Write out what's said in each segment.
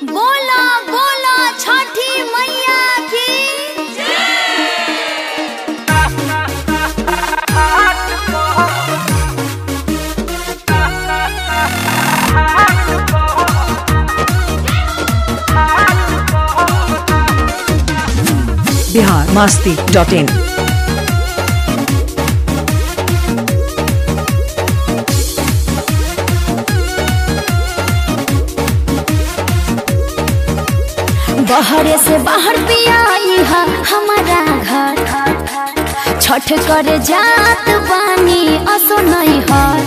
बोला बोला छठी मैया की बिहार मस्ती डॉट इन बहरे से बाहर पिया हा हमारा घर छठ करे जात बानी असो नहीं हर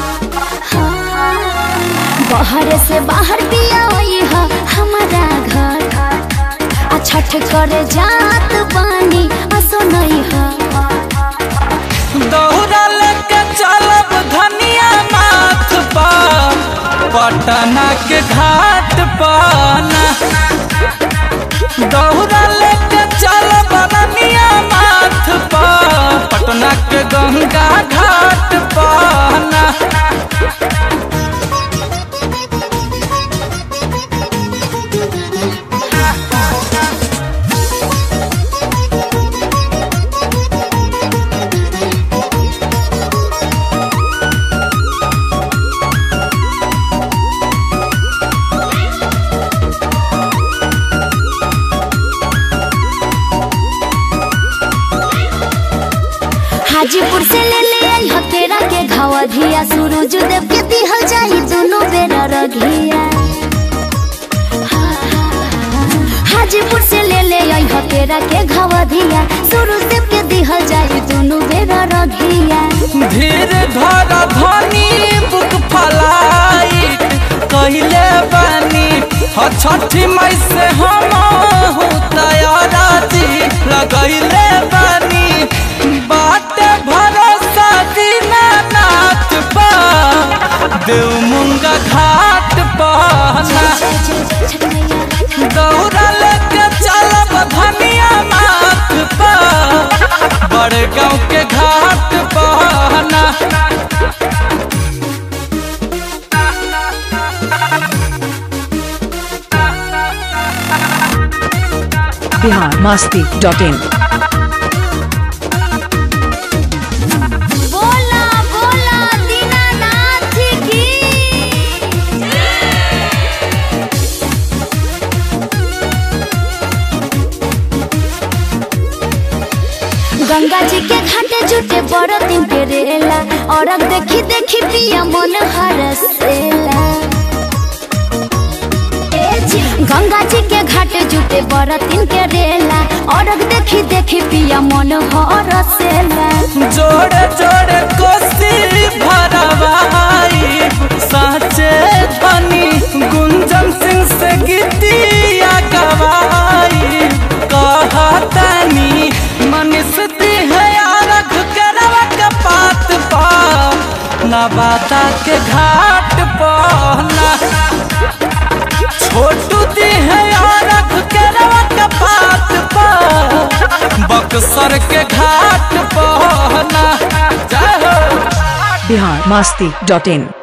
बहरे से बाहर पिया हा हमारा घर आ छठ करे जात बानी असो नहीं हर दौड़ा लेके चलब धनिया माथ पर पटना के घाट पर ना। दौड़ा लेके चलब धनिया माथ पर पटना के गंगा घाट पर ना। हाजीपुर से ले ले आई हतेरा के घावा धिया सूरज देव के दिहल जाई दोनों बेरा रघिया हाजीपुर से ले ले आई हतेरा के घावा धिया सूरज देव के दिहल जाई दोनों बेरा रघिया धीर धर धनी बुक फलाई कहले बानी ह छठी मई से हम तैयारा जी लगैले बानी बात भरोसा दीनानाथ पा देव मुंगा घाट पहना दौड़ा लेके चलब धनिया माथ पर बड़े गाँव के घाट पहना बिहार मस्ती डॉट इन बोला बोला दीनानाथ की गंगा जी के घाटे जुटे बड़ दिन के रेला और अब देखी देखी पिया मन हरसेला ए जी, गंगा जी के घाटे जुटे बड़ दिन के रेला और अब देखी देखी पिया मन हरसेला जोड़े जोड़े कोसी भरवाई साचे धनी गुंजन सिंह से गीतिया गवाई कहतनी मनीष दी है अरघ के रवा के पात पा नवाता के घाट पहना छोटू दी है अरघ के रवा के पात पा बक्सर के घाट पहना जय हो बिहार मस्ती डॉट इन